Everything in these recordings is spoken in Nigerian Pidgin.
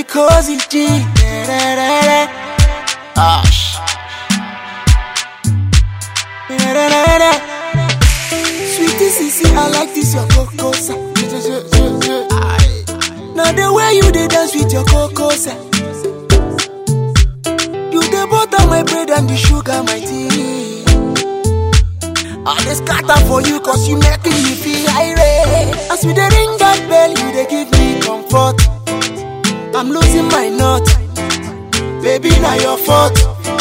cozy G. Ash. Sweetie Sissy, I like this your cocoa. Now the way you dey dance with your cocoa. You the butter my bread and the sugar my tea. I dey scatter for you cause you making me feel irate. As we dey ring that bell, you dey give me comfort. I'm losing my nut, baby na your fault.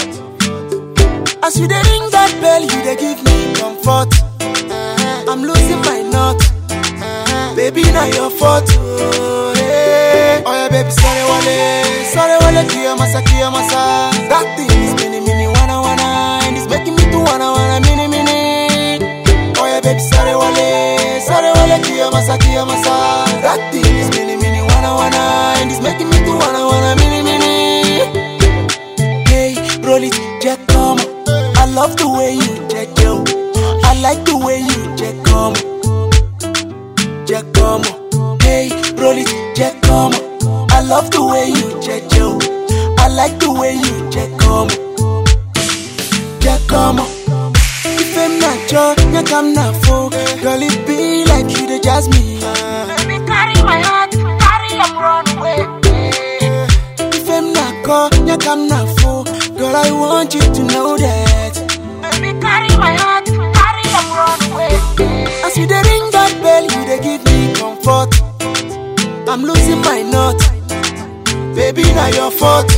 As you dey ring that bell, you dey give me comfort. I'm losing my nut, baby na your fault. Oh, yeah. oh yeah, baby, sorry wale, sorry wale, kia masa, kia masa. That thing is mini mini wanna wanna, and it's making me to wanna wanna mini mini. Oh yeah, baby, sorry wale, sorry wale, kia masa, kia masa. That thing is mini mini wanna wanna, and it's making me to wanna wanna mini mini. Hey, roll it, Jack, come. I love the way you Jack, yo. I like the way you Jack, come. Jack, come. Hey, roll it, Jack, come. I love the way you Jack, yo. I like the way you Jack, come. Jack, come. If I'm not your, you come not for. Girl, it be like you the jazz me. Baby, carry my heart, carry am run away. If I'm not call, you come not for. Girl, I want you to know that. Baby, carry my heart, carry am run away. As you dey ring that bell, you dey give me comfort. I'm losing my nut, baby, na your fault.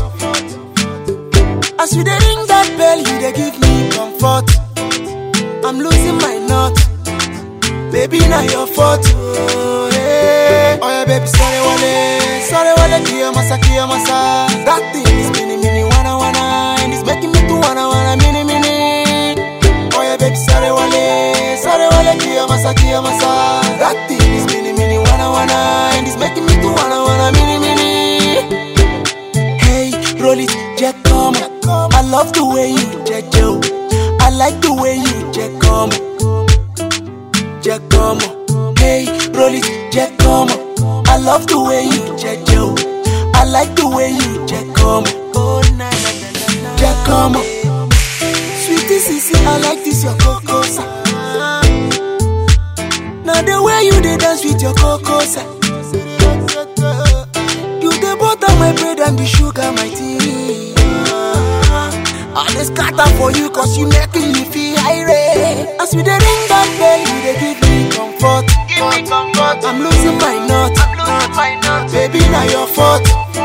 As you dey ring that bell, you dey give me comfort. I'm losing my nut, baby, na your fault. Oh, yeah. oh yeah, baby, sorry wale, sorry wale, kia masa, kia masa. That thing is mini mini wanna wanna, and it's making me to wanna wanna mini mini. Oh yeah, baby, sorry wale, sorry wale, kia masa, kia masa. That thing is mini mini wanna wanna, and it's making me to wanna wanna mini mini. Hey, roll it, Jack, come. I love the way you Jack, yo. I like the way you Jack, come. Jack, come. Hey, roll it, Jack, come. I love the way you Jack, yo. I like the way you Jack, come. Oh, na na na na na. Jack, come. Sweetie Sissy, I like this your cocoa. Now the way you dey dance with your cocoa. You the butter my bread and the sugar my tea. I dey scatter for you cause you making me feel irate. As we dey ring that bell, you dey give me comfort. Give me comfort, I'm losing my nut, I'm losing my nut. baby na your fault.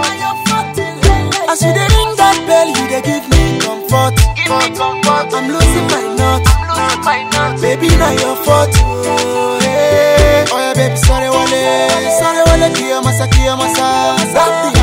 As you dey ring that bell, you dey give me comfort. Give me comfort, I'm losing my nut, I'm losing my nut. baby na your fault. Oh, yeah. oh yeah, baby, sorry wale, sorry wale, kia masa, kia masa. That thing